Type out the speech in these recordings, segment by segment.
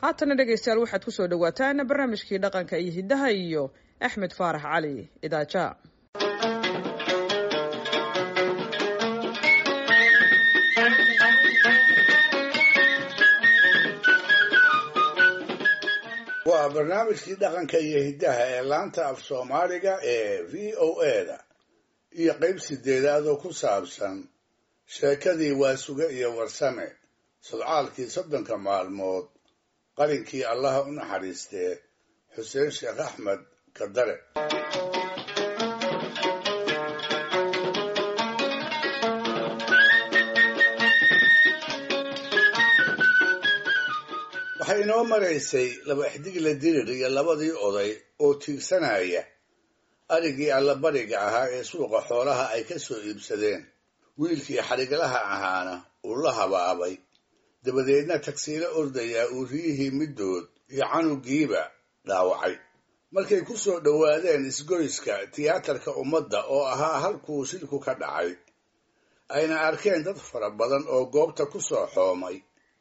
haatana dhegaystayaal waxaad ku soo dhowaataan barnaamijkii dhaqanka iyo hiddaha iyo axmed faarax cali idaaja waa barnaamijkii dhaqanka iyo hiddaha ee laanta af soomaaliga ee v o eda iyo qayb sideedaad oo ku saabsan sheekadii waasuge iyo warsame sodcaalkii soddonka maalmood qalinkii allaha u naxariistee xuseen sheekh axmed kadare waxay inoo maraysay laba xdigle dirir iyo labadii oday oo tiigsanaya arigii allabariga ahaa ee suuqa xoolaha ay ka soo iibsadeen wiilkii xadhiglaha ahaana uu la habaabay dabadeedna tagsiilo ordayaa uu riyihii middood iyo canugiiba dhaawacay markay ku soo dhowaadeen isgoyska tiyaatarka ummadda oo ahaa halkuu shilku ka dhacay ayna arkeen dad fara badan oo goobta ku soo xoomay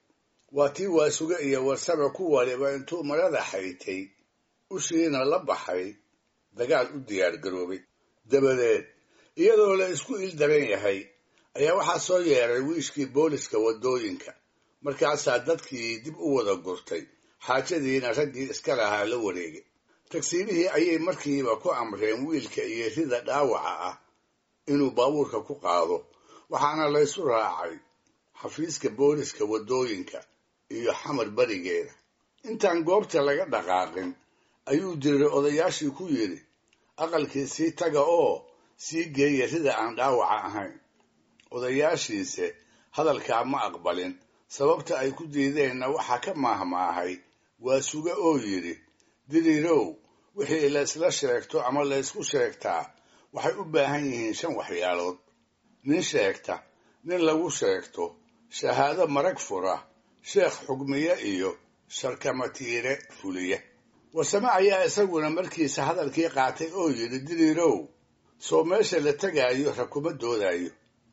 waa tii waasuge iyo warsame ku waliba intuu marada xaytay ushiina la baxay dagaal u diyaargaroobay dabadeed iyadoo la isku ildaran yahay ayaa waxaa soo yeeray wiishkii booliska waddooyinka markaasaa dadkii dib u wada gurtay xaajadiina raggii iska lahaa la wareegay tagsiilihii ayay markiiba ku amreen wiilka iyo rida dhaawaca ah inuu baabuurka ku qaado waxaana laysu raacay xafiiska booliska waddooyinka iyo xamar berigeeda intaan goobta laga dhaqaaqin ayuu diray odayaashii ku yidhi aqalkii sii taga oo sii geeya rida aan dhaawaca ahayn odayaashiise hadalkaa ma aqbalin sababta ay ku diideenna waxaa ka maahmaahay waa suge oo yidhi diriirow wixii laysla sheegto ama laysku sheegtaa waxay u baahan yihiin shan waxyaalood nin sheegta nin lagu sheegto shahaado marag fura sheekh xugmiye iyo sharkamatiire fuliye warsame ayaa isaguna markiisa hadalkii qaatay oo yidhi diriirow sow meesha la tegaayo ra kuma doodayo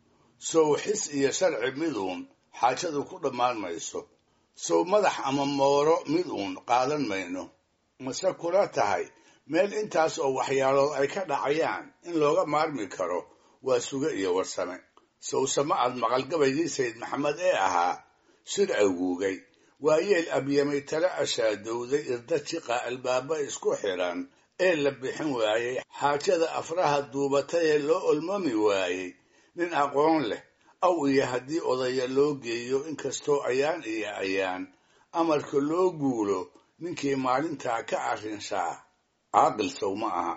sow xis iyo sharci miduun xaajadu ku dhammaan mayso sow madax ama mooro mid uun qaadan mayno mase kula tahay meel intaas oo waxyaalood ay ka dhacayaan in looga maarmi karo waa suge iyo warsame sowsame aad maqalgabaygii sayid maxamed ee ahaa shir awguugay waa yeel abyamay tala ashaadowday irda jiqa albaaba isku xidhan ee la bixin waayey xaajada afraha duubatay ee loo olmami waayey nin aqoon leh aw iyo haddii odaya loo geeyo inkastoo ayaan iyo ayaan amarka loo guulo ninkii maalintaa ka arrinshaa caaqil sow ma aha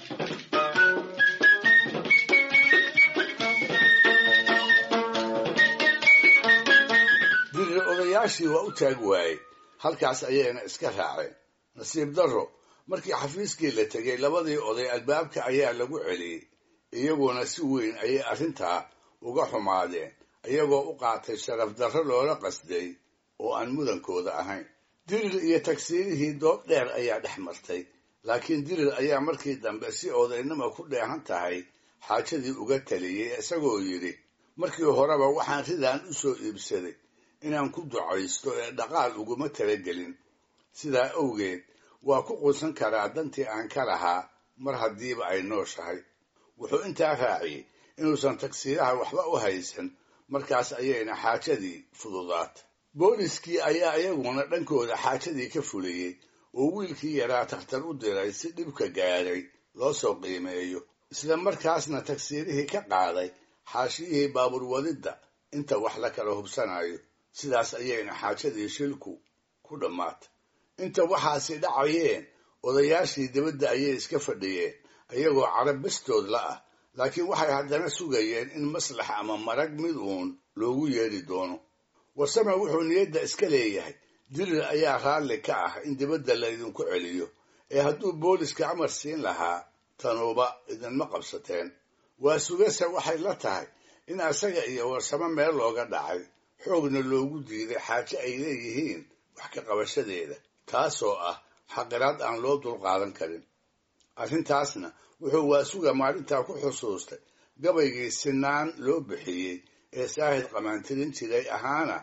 dirir odayaashii waa u taag waayey halkaas ayayna iska raaceen nasiib darro markii xafiiskii la tegay labadii oday albaabka ayaa lagu celiyey iyaguna si weyn ayay arrintaa uga xumaadeen iyagoo u qaatay sharaf darro loola qasday oo aan mudankooda ahayn dirir iyo tagsiirihii doob dheer ayaa dhex martay laakiin dirir ayaa markii dambe si odaynima ku dheehan tahay xaajadii uga taliyey isagoo yidhi markii horeba waxaan ridaan u soo iibsaday inaan ku ducaysto ee dhaqaal uguma talagelin sidaa awgeed waa ku quusan karaa dantii aan ka lahaa mar haddiiba ay nooshahay wuxuu intaa raaciyey inuusan tagsiiraha waxba u haysan markaas ayayna xaajadii fududaatay booliskii ayaa iyaguna dhankooda xaajadii ka fuliyey oo wiilkii yaraa takhtar u diray si dhibka gaadhay loo soo qiimeeyo isla markaasna tagsiirihii ka qaaday xaashiyihii baabuur wadidda inta wax la kala hubsanayo sidaas ayayna xaajadii shilku ku dhammaatay inta waxaasi dhacayeen odayaashii dibadda ayay iska fadhiyeen iyagoo carab bastood la ah laakiin waxay haddana sugayeen in maslax ama marag mid uun loogu yeedhi doono warsame wuxuu niyadda iska leeyahay dirir ayaa raalli ka ah in dibadda laydinku celiyo ee hadduu booliska amar siin lahaa tanuuba idinma qabsateen waa sugase waxay la tahay in asaga iyo warsame meel looga dhacay xoogna loogu diiday xaaje ay leeyihiin wax ka qabashadeeda taasoo ah xaqiraad aan loo dulqaadan karin arrintaasna wuxuu waasuga maalintaa ku xusuustay gabaygii sinaan loo bixiyey ee saahid qamaantirin jiray ahaana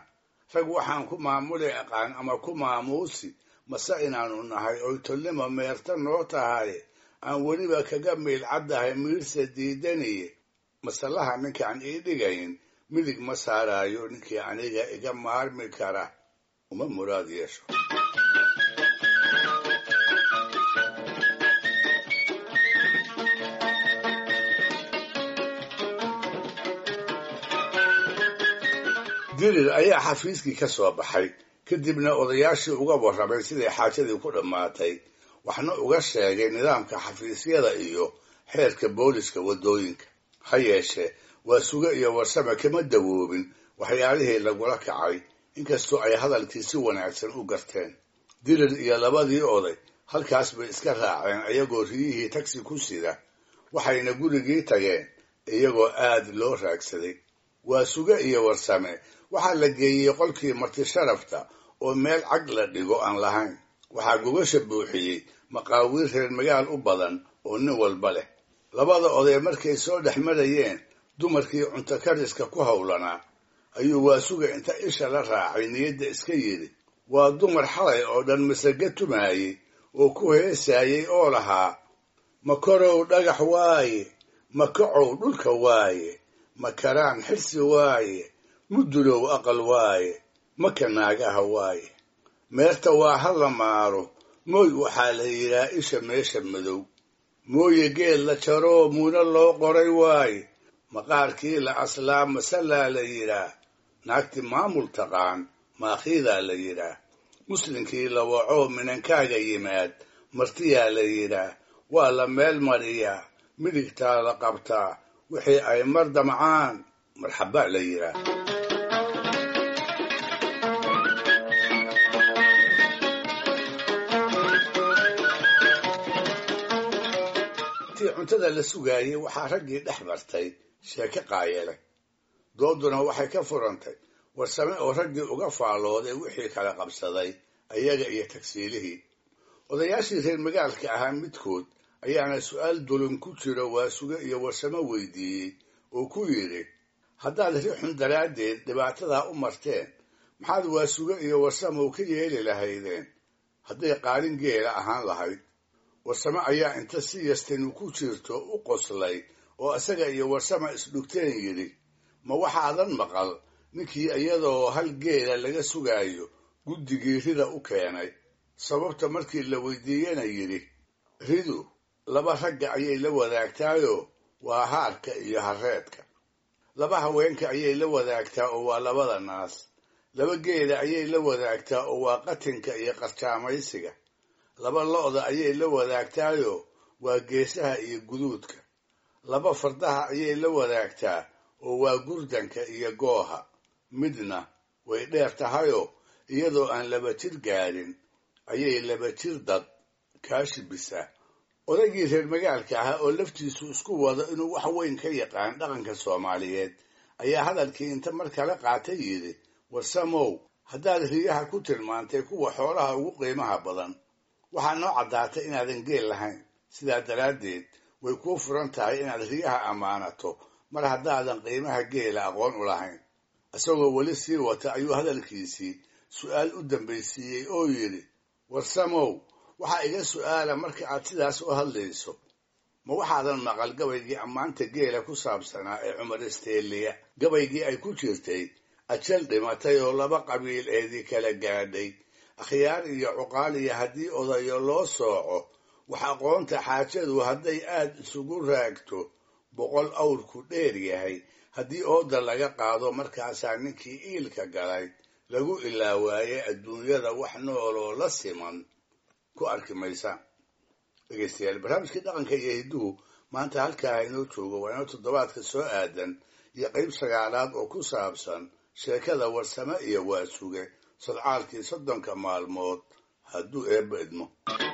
rag waxaan ku maamuli aqaan ama ku maamuusi mase inaanu nahay oy tolnima meerta noo tahay aan weliba kaga miil caddahay miirsa diidaniye masalaha ninkaan ii dhigayn midig ma saaraayo ninkii aniga iga maarmi kara uma muraad yeesho dirir ayaa xafiiskii ka soo baxay kadibna odayaashii uga warramay siday xaajadii ku dhammaatay waxna uga sheegay nidaamka xafiisyada iyo xeerka booliska waddooyinka ha yeeshee waa suge iyo warsame kama dawoobin waxyaalihii lagula kacay inkastoo ay hadalkii si wanaagsan u garteen dirir iyo labadii oday halkaas bay iska raaceen iyagoo riyihii tagsi ku sida waxayna gurigii tageen iyagoo aad loo raagsaday waa suge iyo warsame waxaa la geeyey qolkii marti sharafta oo meel cag la dhigo aan lahayn waxaa gogasha buuxiyey maqaawiir reer magaal u badan oo nin walba leh labada oday markay soo dhex marayeen dumarkii cunto kariska ku howlanaa ayuu waasuga inta isha la raacay niyadda iska yidhi waa dumar xalay oo dhan masaga tumaayey oo ku heesaayey oo lahaa makorow dhagax waaye makacow dhulka waaye makaraan xirsi waaye mudulow aqal waaye maka naagaha waaye meerta waa ha la maaro mooy waxaa la yidhaha isha meesha madow mooye geel la jaroo muuna loo qoray waaye maqaarkii la aslaa masalaa la yidhaah naagti maamul taqaan maakhiidaa la yidhaah muslinkii la wacoo minankaaga yimaad martiyaa la yidhaah waa la meel mariyaa midigtaa la qabtaa wixii ay mar damcaan marxaba la yidhaah intii cuntada la sugaayey waxaa raggii dhex martay sheeke qaayele dooduna waxay ka furantay warsame oo raggii uga faallooday wixii kala qabsaday ayaga iyo tagsiilihii odayaashii reer magaalka ahaa midkood ayaana su'aal dulin ku jiro waasuge iyo warsamo weydiiyey oo ku yidhi haddaad rixun daraaddeed dhibaatadaa u marteen maxaad waasuge iyo warsamow ka yeeli lahaydeen hadday qaalin geela ahaan lahayd warsame ayaa inta si yastanu ku jirto u qoslay oo isaga iyo warsama isdhugteen yidhi ma waxaadan maqal ninkii iyadoo hal geela laga sugaayo guddigii rida u keenay sababta markii la weydiiyena yidhi ridu laba ragga ayay la wadaagtaayoo waa haarka iyo harreedka laba haweenka ayay la wadaagtaa oo waa labada naas laba geela ayay la wadaagtaa oo waa qatinka iyo qarjaamaysiga laba lo'da ayay la wadaagtaayoo waa geesaha iyo guduudka laba fardaha ayay la wadaagtaa oo waa gurdanka iyo gooha midna way dheer tahayoo iyadoo aan laba jir gaadhin ayay laba jir dad kaashibisaa odaygii reer magaalka ahaa oo laftiisu isku wado inuu wax weyn ka yaqaan dhaqanka soomaaliyeed ayaa hadalkii inta mar kale qaatay yidhi warsamow haddaad riyaha ku tilmaantay kuwa xoolaha ugu qiimaha badan waxaa noo caddaatay inaadan geel lahayn sidaa daraaddeed way kuu furan tahay inaad riyaha ammaanato mar haddaadan qiimaha geela aqoon u lahayn isagoo weli sii wata ayuu hadalkiisii su'aal u dambaysiiyey oo yidhi warsamow waxaa iga su'aala marka aad sidaas u hadlayso ma waxaadan maqal gabaygii ammaanta geela ku saabsanaa ee cumar isteeliya gabaygii ay ku jirtay ajal dhimatay oo laba qabiil eedii kala gaadhay akhyaar iyo cuqaal iyo haddii odayo loo sooco wax aqoonta xaajadu hadday aad isugu raagto boqol awrku dheer yahay haddii ooda laga qaado markaasaa ninkii iilka galay lagu ilaawaaye adduunyada wax nooloo la siman ku arki maysaan dhegeystayaal barnaamijkii dhaqanka iyo hidduhu maanta halkaa inoo joogo waa inoo toddobaadka soo aadan iyo qayb sagaalaad oo ku saabsan sheekada warsame iyo waasuge sodcaalkii soddonka maalmood hadduu eebba idmo